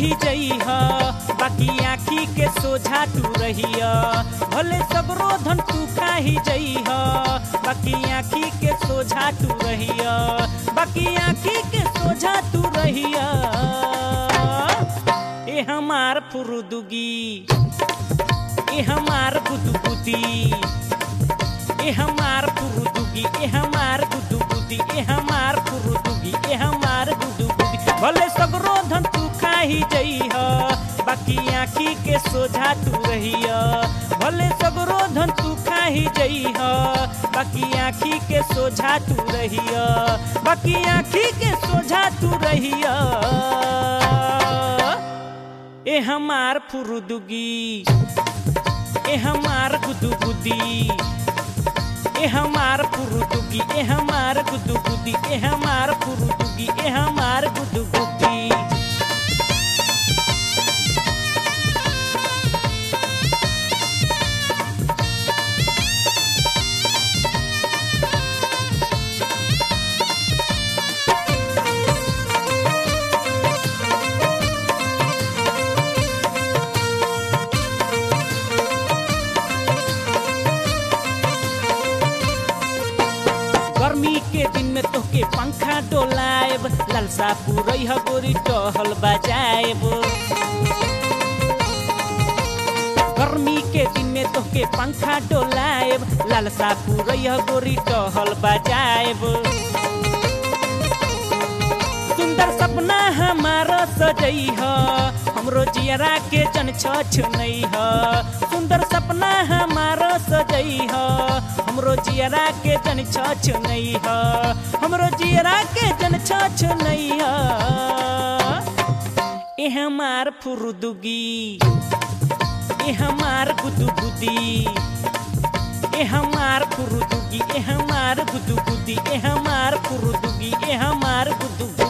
ही जइह बाकी आँखी के सोझा तू रहिया भले सगरो धन तू खाही जइह बाकी आँखी के सोझा तू रहिया बाकी आँखी के सोझा तू रहिया ए हमार फुरुदुगी ए हमार गुदगुदी ए हमार फुरुदुगी ए हमार गुदगुदी ए हमार फुरुदुगी ए हमार गुदगुदी भले सगरो धन तू खाही जइह बाकी आँखी के सोझा तू रहिया भले सगरो धन तू खाही जइह बाकी आँखी के सोझा तू रहिया बाकी आँखी के सोझा तू रहिया ए हमार फुरुदुगी ए हमार गुदुगुदी ए हमार फुरुदुगी ए हमार गुदुगुदी ए हमार फुरुदुगी ए हमार गुदुगुदी गर्मी के दिन में तोहके पंखा डोलाएब लालसा पुरई ह गोरी टहल बजाएब गर्मी के दिन में तोहके पंखा डोलाएब लालसा पुरई ह गोरी टहल बजाएब सुंदर सपना हमारा सजई ह हमरो जियरा के जन छनई ह सुंदर सपना हमारा सजई ह हमरो जियरा के जन छनई ह हमरो जियरा के जन छनई ह ए हमार फुरुदुगी ए हमार गुदुगुदी ए हमार फुरुदुगी ए हमार गुदुगुदी ए हमार फुरुदुगी ए हमार गुदुगुदी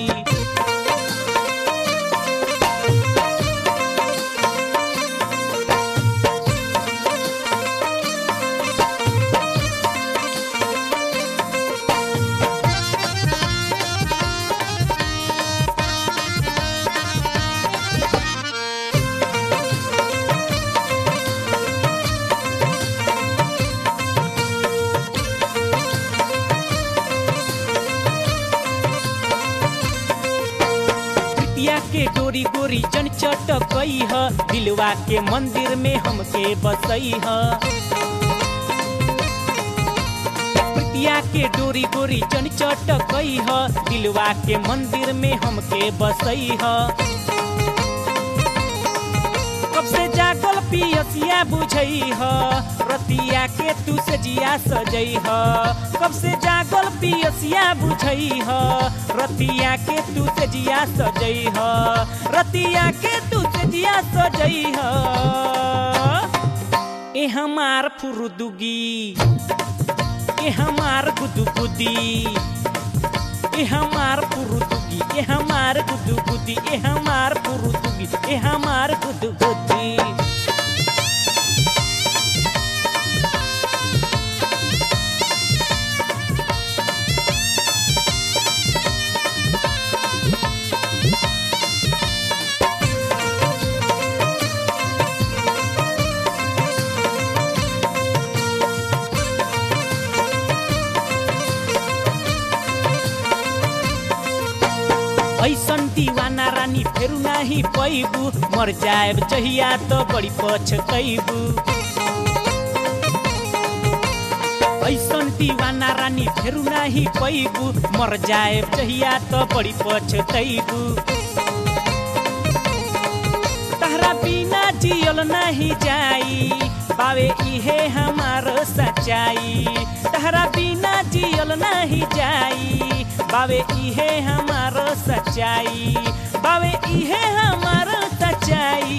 प्रीतिया के डोरी गोरी जन चटकई ह दिलवा के मंदिर में हमके बसई ह प्रीतिया के डोरी गोरी जन चटकई ह दिलवा के मंदिर में हमके बसई ह कब से जागल पियसिया बुझई ह रतिया के तू से जिया सजई ह कब से जागल पियसिया बुझई ह रतिया के तू से जिया सजई ह रतिया के तू से जिया सजई ह ए हमार फुरुदुगी ए हमार गुदुगुदी ए हमार फुरुदुगी ए हमार गुदुगुदी ए हमार फुरुदुगी ए हमार गुदुगुदी ऐसन दीवाना रानी फेरू नाही पैबू मर जाएब जहिया तो बड़ी पछतैबू ऐसन दीवाना रानी फेरू नाही पैबू मर जाएब जहिया तो बड़ी पछतैबू तहरा बिना जियल नहीं जाई बावे इहे हमार सच्चाई तहरा बिना जियल नहीं जाई बावे इहे हमार सच्चाई बावे इहे हमार सच्चाई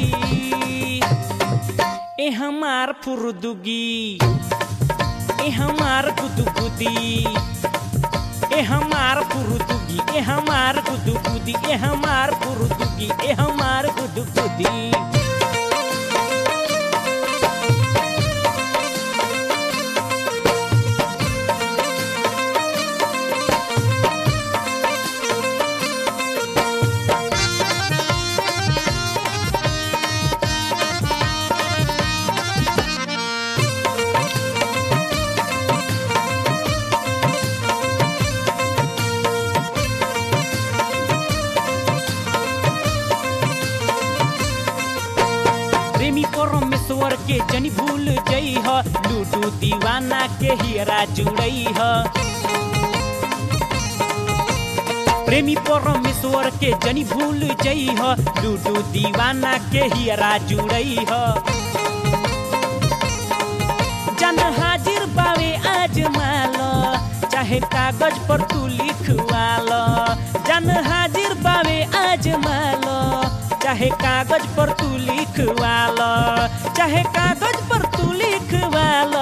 ए हमार फुरुदुगी ए हमार गुदुगुदी ए हमार फुरुदुगी ए हमार गुदुगुदी ए हमार फुरुदुगी ए हमार गुदुगुदी जनी भूल जई ह लूडू दीवाना के हियरा जुड़ई ह प्रेमी परमेश्वर के जनी भूल जई ह लूडू दीवाना के हियरा जुड़ई ह जन हाजिर बावे आज माल चाहे कागज पर तू लिखवाल जन हाजिर बावे आज माल चाहे कागज पर तू लिखवाल चाहे कागज पर तू लिखवाल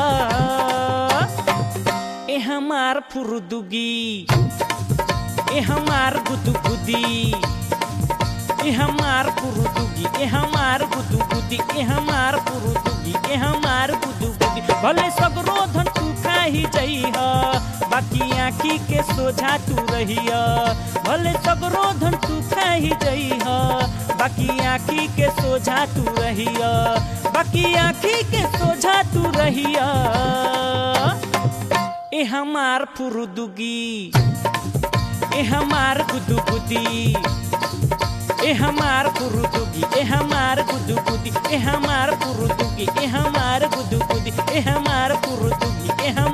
ए हमार फुरदुगी ए हमार गुदगुदी ए हमार पुरुदुगी ए हमार गुदगुदी ए हमार पुरुदुगी ए हमार गुदगुदी भले सगरो धन तू खाही जइह बाकी आँखी के सोझा तू रहिय भले सगरो धन तू खाही जइह बाकी आँखी के सोझा तू रहिय बाकी आँखी के सोझा तू रहिय ए हमार फुरुदुगी ए हमार गुदगुदी ए हमार गुरुदुगी ए हमार गुदगुदी ए हमार गुरुदुगी ए हमार गुदगुदी ए हमार गुरुदुगी ए हम